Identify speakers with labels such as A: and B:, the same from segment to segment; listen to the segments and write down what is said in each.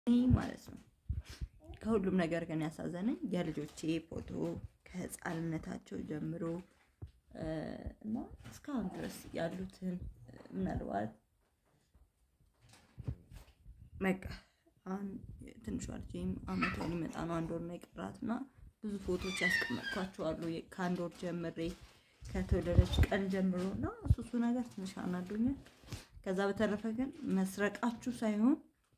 A: ማለት ነው። ከሁሉም ነገር ግን ያሳዘነኝ የልጆቼ ፎቶ ከህፃንነታቸው ጀምሮ እና እስካሁን ድረስ ያሉትን ምናልባት በቃ አሁን ትንሿ ልጄም አመቷ ሊመጣ ነው። አንድ ወር ነው የቀራት እና ብዙ ፎቶዎች ያስቀመጥኳቸው አሉ ከአንድ ወር ጀምሬ ከተወለደች ቀን ጀምሮ እና እሱ እሱ ነገር ትንሽ አናዶኛል። ከዛ በተረፈ ግን መስረቃችሁ ሳይሆን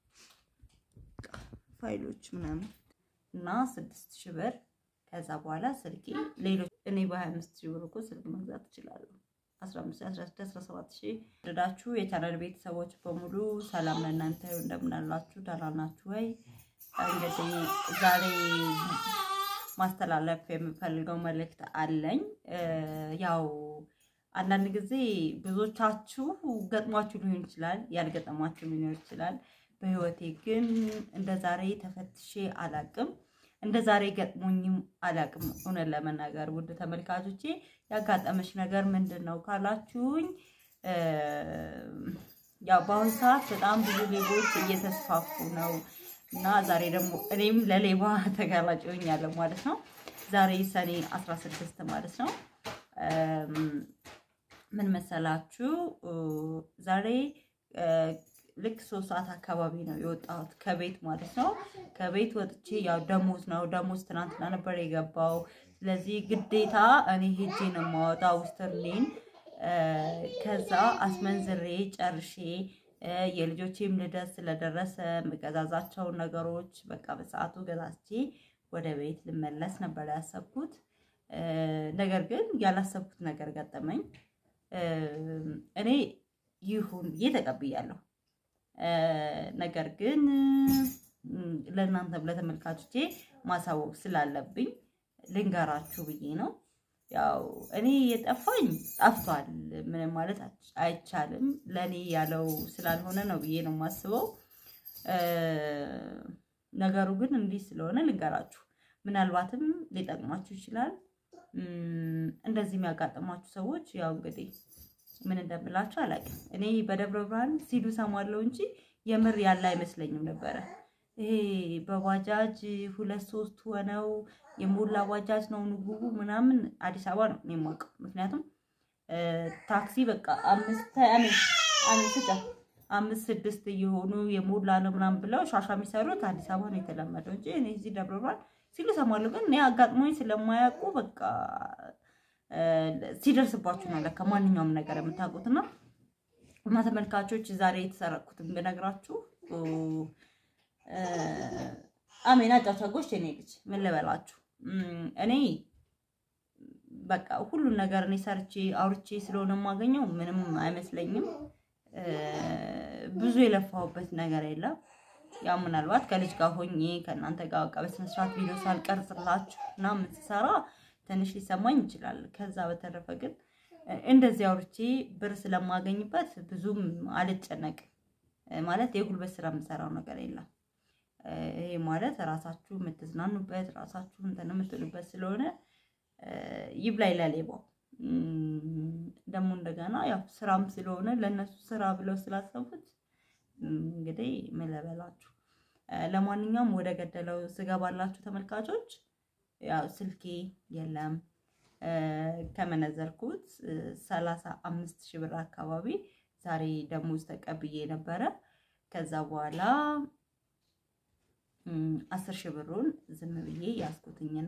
A: ፋይሎች ምናምን እና ስድስት ሺህ ብር ከዛ በኋላ ስልኬ ሌሎች እኔ በሀያ አምስት ሺህ ብር እኮ ስልክ መግዛት እችላለሁ። አስራ አምስት አስራ ስድስት አስራ ሰባት ሺህ ወደዳችሁ የቻናል ቤተሰቦች በሙሉ ሰላም ለእናንተ ይሁን። እንደምን አላችሁ? ደህና ናችሁ ወይ? እንግዲህ ዛሬ ማስተላለፍ የምፈልገው መልእክት አለኝ። ያው አንዳንድ ጊዜ ብዙዎቻችሁ ገጥሟችሁ ሊሆን ይችላል፣ ያልገጠሟችሁ ሊሆን ይችላል። በህይወቴ ግን እንደ ዛሬ ተፈትሼ አላቅም፣ እንደ ዛሬ ገጥሞኝም አላቅም። እውነት ለመናገር ውድ ተመልካቾቼ ያጋጠመች ነገር ምንድን ነው ካላችሁኝ፣ ያው በአሁኑ ሰዓት በጣም ብዙ ሌቦች እየተስፋፉ ነው እና ዛሬ ደግሞ እኔም ለሌባ ተጋላጭ ሆኛለሁ ማለት ነው። ዛሬ ሰኔ 16 ማለት ነው። ምን መሰላችሁ? ዛሬ ልክ ሶስት ሰዓት አካባቢ ነው የወጣሁት ከቤት ማለት ነው። ከቤት ወጥቼ ያው ደሞዝ ነው ደሞዝ ትናንትና ነበር የገባው። ስለዚህ ግዴታ እኔ ሄጄ ነው የማወጣው ውስትርኔን ከዛ አስመንዝሬ ጨርሼ የልጆቼም ልደት ስለደረሰ የምገዛዛቸውን ነገሮች በቃ በሰዓቱ ገዛቼ ወደ ቤት ልመለስ ነበር ያሰብኩት። ነገር ግን ያላሰብኩት ነገር ገጠመኝ። እኔ ይሁን ብዬ ተቀብያለሁ። ነገር ግን ለእናንተም ለተመልካቾቼ ማሳወቅ ስላለብኝ ልንገራችሁ ብዬ ነው። ያው እኔ የጠፋኝ ጠፍቷል፣ ምንም ማለት አይቻልም። ለእኔ ያለው ስላልሆነ ነው ብዬ ነው የማስበው። ነገሩ ግን እንዲህ ስለሆነ ልንገራችሁ፣ ምናልባትም ሊጠቅማችሁ ይችላል። እንደዚህ የሚያጋጥሟችሁ ሰዎች ያው እንግዲህ ምን እንደምላችሁ አላውቅም። እኔ በደብረ ብርሃን ሲሉ ሰማለሁ እንጂ የምር ያለ አይመስለኝም ነበረ። ይሄ በባጃጅ ሁለት ሶስት ሆነው የሞላ ባጃጅ ነው ንጉቡ ምናምን አዲስ አበባ ነው የማውቀው። ምክንያቱም ታክሲ በቃ አምስት አምስት ስድስት እየሆኑ የሞላ ነው ምናምን ብለው ሻሻ የሚሰሩት አዲስ አበባ ነው የተለመደው እንጂ እኔ እዚህ ደብረ ብርሃን ሲሉ ሰማለሁ። ግን እኔ አጋጥሞኝ ስለማያውቁ በቃ ሲደርስባችሁ ነው ለካ ማንኛውም ነገር የምታውቁትና እና ተመልካቾች ዛሬ የተሰረቅኩትን ብነግራችሁ አሜና ጫቻጎች የኔ ልጅ ምን ልበላችሁ፣ እኔ በቃ ሁሉን ነገር እኔ ሰርቼ አውርቼ ስለሆነ የማገኘው ምንም አይመስለኝም። ብዙ የለፋሁበት ነገር የለም። ያው ምናልባት ከልጅ ጋር ሆኜ ከእናንተ ጋር በቃ በስነ ስርዓት ቪዲዮ ሳልቀርጽላችሁ ምናምን ስሰራ ትንሽ ሊሰማኝ ይችላል። ከዛ በተረፈ ግን እንደዚህ አውርቼ ብር ስለማገኝበት ብዙም አልጨነቅም። ማለት የጉልበት ስራ የምሰራው ነገር የለም። ይሄ ማለት ራሳችሁ የምትዝናኑበት ራሳችሁ እንትን የምትሉበት ስለሆነ ይብላኝ ለሌባው። ደግሞ እንደገና ያው ስራም ስለሆነ ለእነሱ ስራ ብለው ስላሰቡት እንግዲህ ምን ልበላችሁ። ለማንኛውም ወደ ገደለው ስገባላችሁ ተመልካቾች ያው ስልኬ የለም ከመነዘርኩት ሰላሳ አምስት ሺህ ብር አካባቢ ዛሬ ደሞዝ ተቀብዬ ነበረ። ከዛ በኋላ አስር ሺህ ብሩን ዝም ብዬ ያስኩትኝና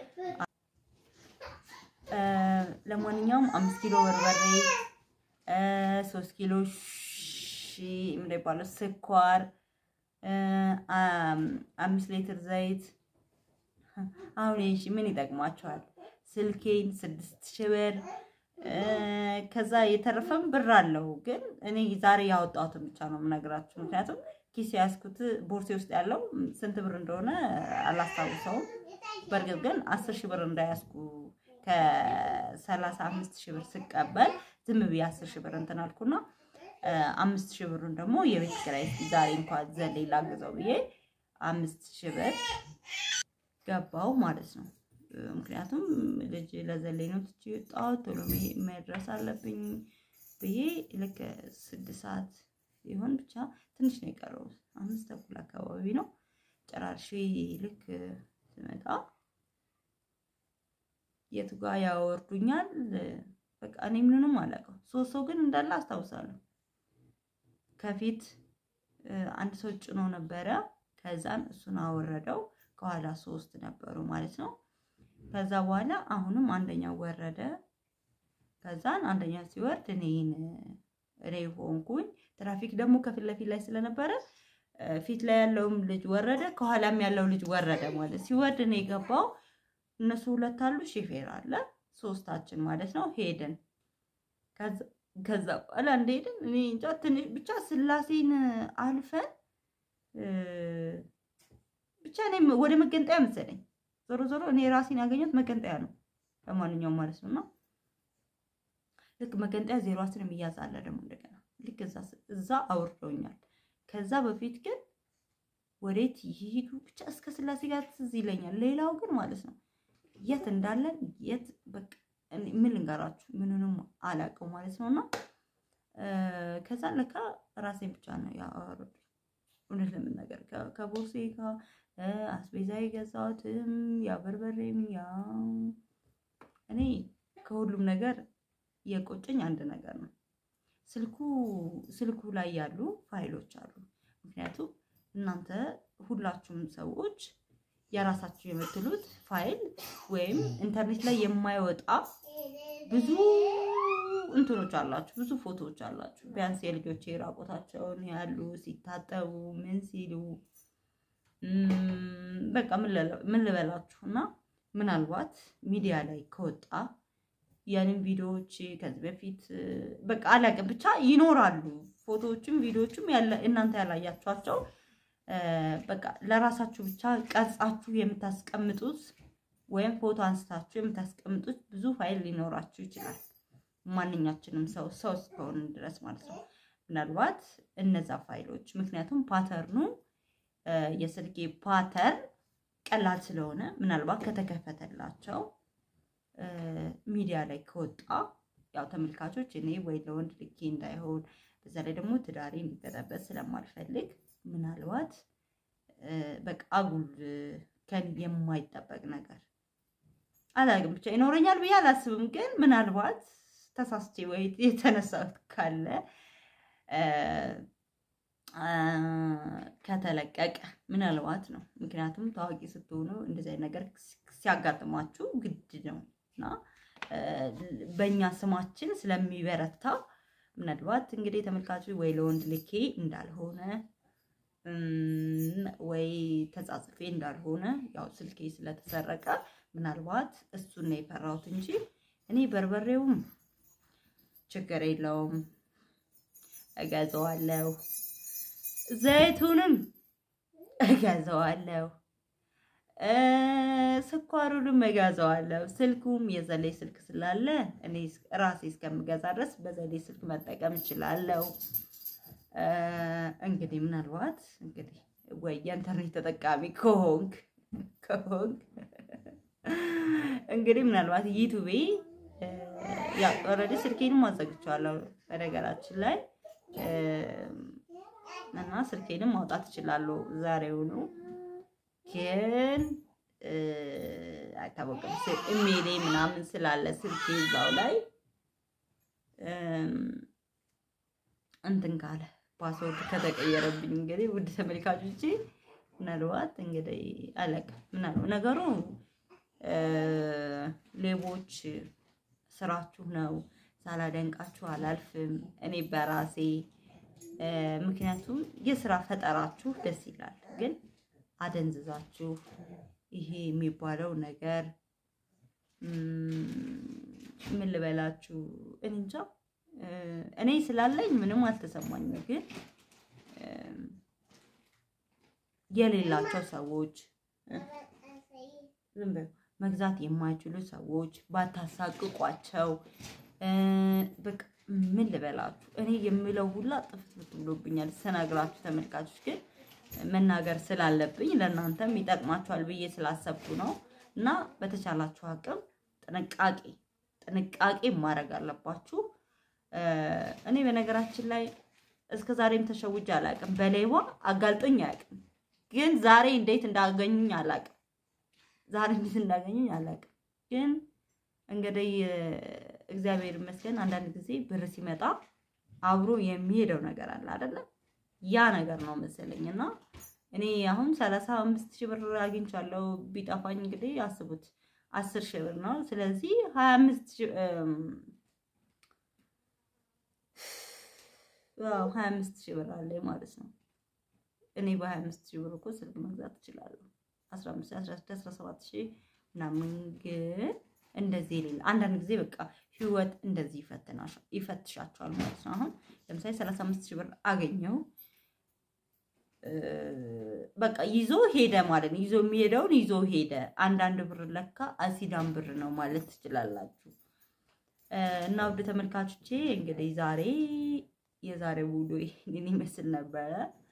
A: ለማንኛውም አምስት ኪሎ በርበሬ፣ ሶስት ኪሎ ምንድን ይባለው ስኳር፣ አምስት ሊትር ዘይት አሁን ይህ ምን ይጠቅማቸዋል? ስልኬን ስድስት ሺህ ብር ከዛ የተረፈም ብር አለው። ግን እኔ ዛሬ ያወጣሁትን ብቻ ነው የምነግራችሁ። ምክንያቱም ኪስ ያዝኩት ቦርሴ ውስጥ ያለው ስንት ብር እንደሆነ አላስታውሰውም። በእርግጥ ግን አስር ሺህ ብር እንዳያዝኩ ከሰላሳ አምስት ሺህ ብር ስቀበል ዝም ብዬ አስር ሺህ ብር እንትን አልኩና አምስት ሺህ ብሩን ደግሞ የቤት ኪራይ ዛሬ እንኳን ዘሌ ላግዘው ብዬ አምስት ሺህ ብር ገባው ማለት ነው። ምክንያቱም ልጅ ለዘሌ ነው ትቼ የወጣሁት ቶሎ መድረስ አለብኝ ብዬ ልክ ስድስት ሰዓት ይሆን ብቻ ትንሽ ነው የቀረው አምስት ተኩል አካባቢ ነው ጨራርሼ ልክ ስመጣ የቱ ጋር ያወርዱኛል። በቃ እኔ ምንንም አላውቀው። ሶስት ሰው ግን እንዳለ አስታውሳለሁ። ከፊት አንድ ሰው ጭኖ ነበረ። ከዛን እሱን አወረደው። ከኋላ ሶስት ነበሩ ማለት ነው። ከዛ በኋላ አሁንም አንደኛው ወረደ። ከዛን አንደኛው ሲወርድ እኔን እኔ ሆንኩኝ። ትራፊክ ደግሞ ከፊት ለፊት ላይ ስለነበረ ፊት ላይ ያለውም ልጅ ወረደ፣ ከኋላም ያለው ልጅ ወረደ ማለት ሲወርድ እኔ የገባው እነሱ ሁለት አሉ፣ ሼፌር አለ፣ ሶስታችን ማለት ነው። ሄድን። ከዛ በኋላ እንደሄድን እኔ እንጃ ትንሽ ብቻ ስላሴን አልፈን ብቻ እኔ ወደ መገንጠያ መሰለኝ። ዞሮ ዞሮ እኔ ራሴን ያገኘሁት መገንጠያ ነው ለማንኛውም ማለት ነው። እና ልክ መገንጠያ ዜሮ አስር የሚያዝ አለ ደግሞ እንደገና ልክ እዛ አውርደውኛል። ከዛ በፊት ግን ወዴት ይሄዱ ብቻ እስከ ስላሴ ጋር ትዝ ይለኛል። ሌላው ግን ማለት ነው የት እንዳለን የት በቃ ምን ልንገራችሁ ምንንም አላውቀው ማለት ነው። እና ከዛ ለካ ራሴን ብቻ ነው ያወረዱ። እውነት ለመናገር ከቦርሴ ጋር አስቤዛ የገዛሁትም ያ በርበሬም ያ እኔ ከሁሉም ነገር የቆጨኝ አንድ ነገር ነው። ስልኩ ስልኩ ላይ ያሉ ፋይሎች አሉ። ምክንያቱም እናንተ ሁላችሁም ሰዎች የራሳችሁ የምትሉት ፋይል ወይም ኢንተርኔት ላይ የማይወጣ ብዙ እንትኖች አላችሁ፣ ብዙ ፎቶዎች አላችሁ። ቢያንስ የልጆቼ ራቆታቸውን ያሉ ሲታጠቡ ምን ሲሉ በቃ ምን ልበላችሁ እና ምናልባት ሚዲያ ላይ ከወጣ ያንን ቪዲዮዎች ከዚህ በፊት በቃ አላውቅም ብቻ ይኖራሉ። ፎቶዎችም ቪዲዮዎችም እናንተ ያላያችኋቸው በቃ ለራሳችሁ ብቻ ቀርጻችሁ የምታስቀምጡት ወይም ፎቶ አንስታችሁ የምታስቀምጡት ብዙ ፋይል ሊኖራችሁ ይችላል። ማንኛችንም ሰው ሰው እስከሆን ድረስ ማለት ነው። ምናልባት እነዛ ፋይሎች ምክንያቱም ፓተርኑ የስልኬ ፓተርን ቀላል ስለሆነ ምናልባት ከተከፈተላቸው ሚዲያ ላይ ከወጣ ያው ተመልካቾች እኔ ወይ ለወንድ ልኬ እንዳይሆን በዛ ላይ ደግሞ ትዳሬ እንዲበጠበጥ ስለማልፈልግ ምናልባት በቃ አጉል ከን የማይጠበቅ ነገር አላውቅም ብቻ ይኖረኛል ብዬ አላስብም። ግን ምናልባት ተሳስቼ ወይ የተነሳሁት ካለ ከተለቀቀ ምናልባት ነው። ምክንያቱም ታዋቂ ስትሆኑ እንደዚህ አይነት ነገር ሲያጋጥማችሁ ግድ ነው እና በእኛ ስማችን ስለሚበረታ ምናልባት እንግዲህ ተመልካቾች ወይ ለወንድ ልኬ እንዳልሆነ ወይ ተጻጽፌ እንዳልሆነ ያው ስልኬ ስለተሰረቀ ምናልባት እሱን ነው የፈራሁት እንጂ እኔ በርበሬውም ችግር የለውም እገዛዋለሁ፣ ዘይቱንም እገዛዋለሁ፣ ስኳሩንም እገዛዋለሁ። ስልኩም የዘሌ ስልክ ስላለ እኔ ራሴ እስከምገዛ ድረስ በዘሌ ስልክ መጠቀም እችላለሁ። እንግዲህ ምናልባት እንግዲህ ወይ የኢንተርኔት ተጠቃሚ ከሆንክ ከሆንክ እንግዲህ ምናልባት ዩቱቤ ያው ኦልሬዲ ስልኬንም አዘግቼዋለሁ በነገራችን ላይ እና ስልኬንም ማውጣት እችላለሁ ዛሬውኑ። ግን አይታወቅም ኢሜሌ ምናምን ስላለ ስልኬ እዛው ላይ እንትን ካለ ፓስወርድ ከተቀየረብኝ እንግዲህ ውድ ተመልካቾቼ ምናልባት እንግዲህ አላውቅም ምናልባት ነገሩ ሌቦች ስራችሁ ነው። ሳላደንቃችሁ አላልፍም እኔ በራሴ ምክንያቱም የስራ ፈጠራችሁ ደስ ይላል። ግን አደንዝዛችሁ ይሄ የሚባለው ነገር ምን ልበላችሁ እንጃ እኔ ስላለኝ ምንም አልተሰማኝም። ግን የሌላቸው ሰዎች ዝም በሉ መግዛት የማይችሉ ሰዎች ባታሳቅቋቸው። በቃ ምን ልበላችሁ እኔ የምለው ሁላ ጥፍት ብሎብኛል ስነግራችሁ። ተመልካቾች ግን መናገር ስላለብኝ ለእናንተም ይጠቅማችኋል ብዬ ስላሰብኩ ነው። እና በተቻላችሁ አቅም ጥንቃቄ ጥንቃቄ ማድረግ አለባችሁ። እኔ በነገራችን ላይ እስከ ዛሬም ተሸውጄ አላውቅም። በሌባ አጋልጦኝ አያውቅም። ግን ዛሬ እንዴት እንዳገኙኝ አላውቅም። ዛሬ እንዴት እንዳገኙኝ አላውቅም። ግን እንግዲህ እግዚአብሔር ይመስገን አንዳንድ ጊዜ ብር ሲመጣ አብሮ የሚሄደው ነገር አለ አይደለ? ያ ነገር ነው መሰለኝ እና እኔ አሁን ሰላሳ አምስት ሺህ ብር አግኝቻለሁ። ቢጠፋኝ እንግዲህ አስቡት አስር ሺህ ብር ነው። ስለዚህ ሀያ አምስት ሺህ ሀያ አምስት ሺህ ብር አለኝ ማለት ነው። እኔ በሀያ አምስት ሺህ ብር እኮ ስልክ መግዛት እችላለሁ። አስራ አምስት አስራ ስድስት አስራ ሰባት ሺህ ምናምን ግን እንደዚህ ሌላ አንዳንድ ጊዜ በቃ ህይወት እንደዚህ ይፈትሻቸዋል ማለት ነው። አሁን ለምሳሌ ሰላሳ አምስት ሺህ ብር አገኘው በቃ ይዞ ሄደ ማለት ነው። ይዞ የሚሄደውን ይዞ ሄደ። አንዳንድ ብር ለካ አሲዳም ብር ነው ማለት ትችላላችሁ። እና ውድ ተመልካቾቼ እንግዲህ ዛሬ የዛሬ ውሎ ይህንን ይመስል ነበረ።